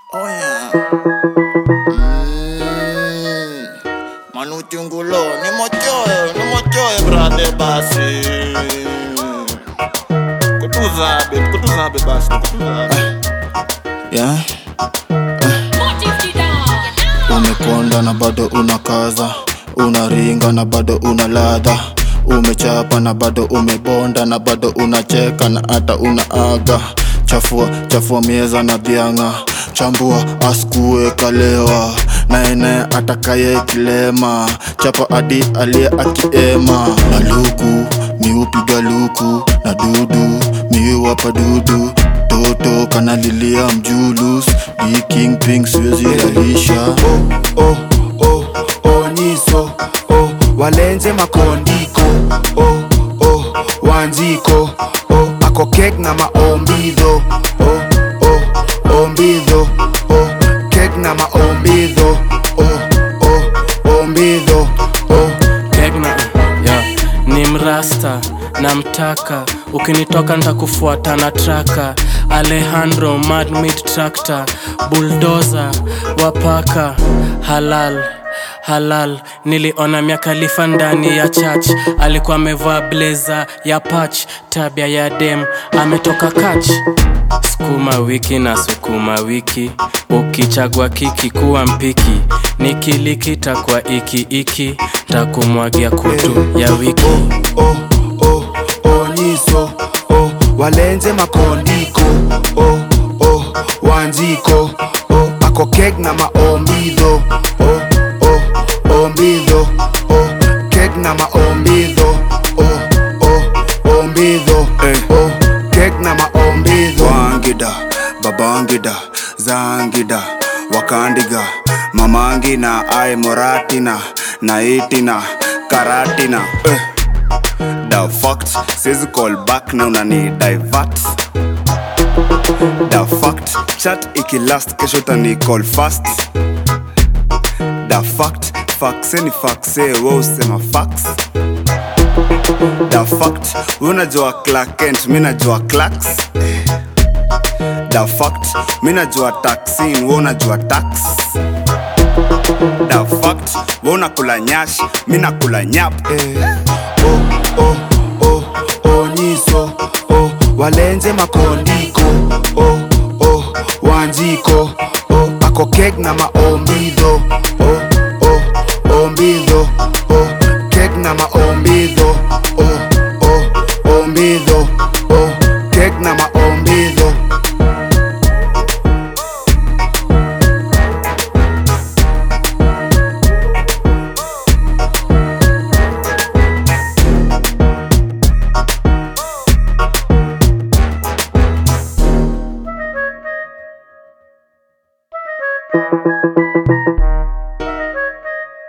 Oh yeah. Mm. Manuchungulo ni mochoe, ni mochoe brade basi. Kutuzabe, kutuzabe basi, kutuzabe. Yeah. Umekonda na bado unakaza, unaringa na bado una ladha, umechapa na bado umebonda na bado unacheka na hata unaaga. Chafua chafua mieza na dhianga, chambua askue kalewa, naene atakaye kilema, chapa hadi aliye akiema. Na luku miupiga luku na dudu miwapa dudu toto kanalilia mjulus di king ping siwezi lalisha oh, oh, oh, oh, nyiso oh, walenze makondiko oh, oh, wanziko oh, ako kek na maombidho oh, oh, ombidho oh, kek na maombidho oh, oh, ombidho oh. Tegna, yeah. ni mrasta namtaka ukinitoka ntakufuata na traka alejandro madmid tractor buldoza wapaka halal halal niliona miakalifa ndani ya church alikuwa amevaa bleza ya pach tabia ya dem ametoka kach sukuma wiki na sukuma wiki ukichagua kiki kuwa mpiki nikilikita kwa iki iki takumwagia kutu ya wiki oh, oh, oh, nyiso oh, walenze makondiko oh, oh, wanziko oh, ako kek na maombidho oh, oh, ombidho oh, kek na maombidho oh, oh, ombidho Eh. oh, kek na maombidho wangida babangida zangida wakandiga mamangina ai moratina naitina karatina eh. the fact siwezi call back na unani divert the fact chat ikilast kesho tani call fast the fact fakse ni fakse we usema fax the fact we unajua Clark Kent mi najua clacks the fact mi najua taxin we unajua tax the fact we unakula nyash mi nakula nyap eh. oh, oh, oh, oh, nyiso oh, walenze makondiko oh, oh, wanziko oh, ako kek na maombidho oh, oh, ombidho oh, kek na maombidho oh, oh, ombidho oh, kek na maombidho Thank you.